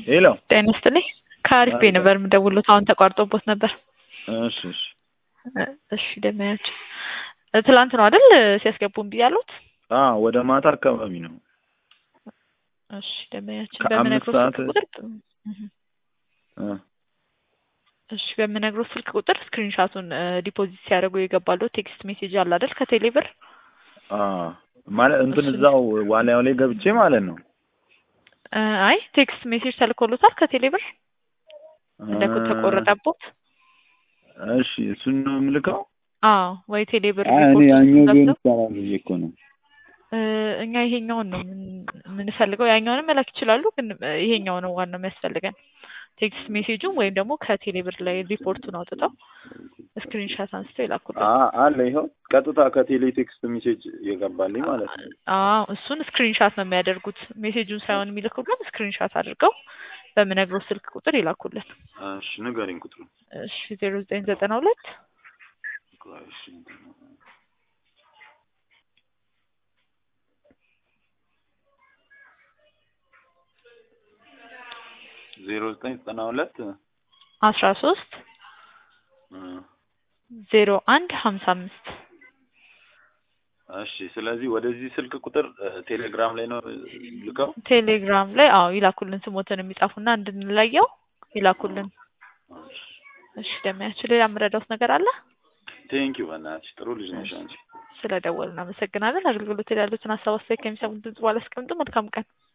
ሄሎ ጤና ይስጥልኝ። ከአሪፍ ቤት ነበር የምደውሉት። አሁን ተቋርጦቦት ነበር። እሺ እሺ እሺ ደመያቸው ትላንት ነው አይደል ሲያስገቡ እምቢ ያሉት? አዎ ወደ ማታ አካባቢ ነው። እሺ ደመያችን ከአምስት በምነግሮት ሰዓት ስልክ ቁጥር እህ፣ እ እሺ በምነግሮት ስልክ ቁጥር ስክሪንሻቱን ዲፖዚት ሲያደርጉ የገባሉ ቴክስት ሜሴጅ አለ አይደል ከቴሌብር አ ማለት እንትን እሺ። እዛው ዋሊያው ላይ ገብቼ ማለት ነው። እ፣ አይ ቴክስት ሜሴጅ ተልኮሎታል ከቴሌብር እንደ ተቆረጠቦት። እሺ እሱን ነው የምልከው። አዎ ወይ ቴሌብር አይ እኔ ሪፖርት ያኛው ቢሆን ገብተው ይቻላል ብዬ እኮ ነው። እ፣ እኛ ይሄኛውን ነው ምን- የምንፈልገው። ያኛውንም መላክ ይችላሉ፣ ግን እ፣ ይሄኛው ነው ዋናው የሚያስፈልገን። ቴክስት ሜሴጁን ወይም ደግሞ ከቴሌብር ላይ ሪፖርቱን አውጥተው ስክሪንሻት አንስተው ይላኩልን። አ አለ ይኸው ቀጥታ ከቴሌ ቴክስት ሜሴጅ የገባልኝ ማለት ነው። አዎ እሱን ስክሪንሻት ነው የሚያደርጉት። ሜሴጁን ሳይሆን የሚልኩልን ስክሪንሻት አድርገው በምነግረው ስልክ ቁጥር ይላኩልን። እሺ ንገሪኝ ቁጥሩ። እሺ ዜሮ ዘጠኝ ዘጠና ሁለት እሺ ዜሮ ዘጠኝ ዘጠና ሁለት አስራ ሶስት ዜሮ አንድ ሀምሳ አምስት እሺ ስለዚህ ወደዚህ ስልክ ቁጥር እ፣ ቴሌግራም ላይ ነው ልከው። ቴሌግራም ላይ አዎ ይላኩልን። ስሞትን የሚጻፉና እንድንለየው ይላኩልን። እሺ ደሚያችን ሌላ የምረዳውት ነገር አለ? ቴንኪው በእናትሽ ጥሩ ልጅ ነሽ አንቺ። ስለ ደወሉ እናመሰግናለን። አገልግሎት ላይ ያሉትን ሀሳብ አስተያየት ከሚሰሙት ድምጽ በኋላ አስቀምጡ። መልካም ቀን።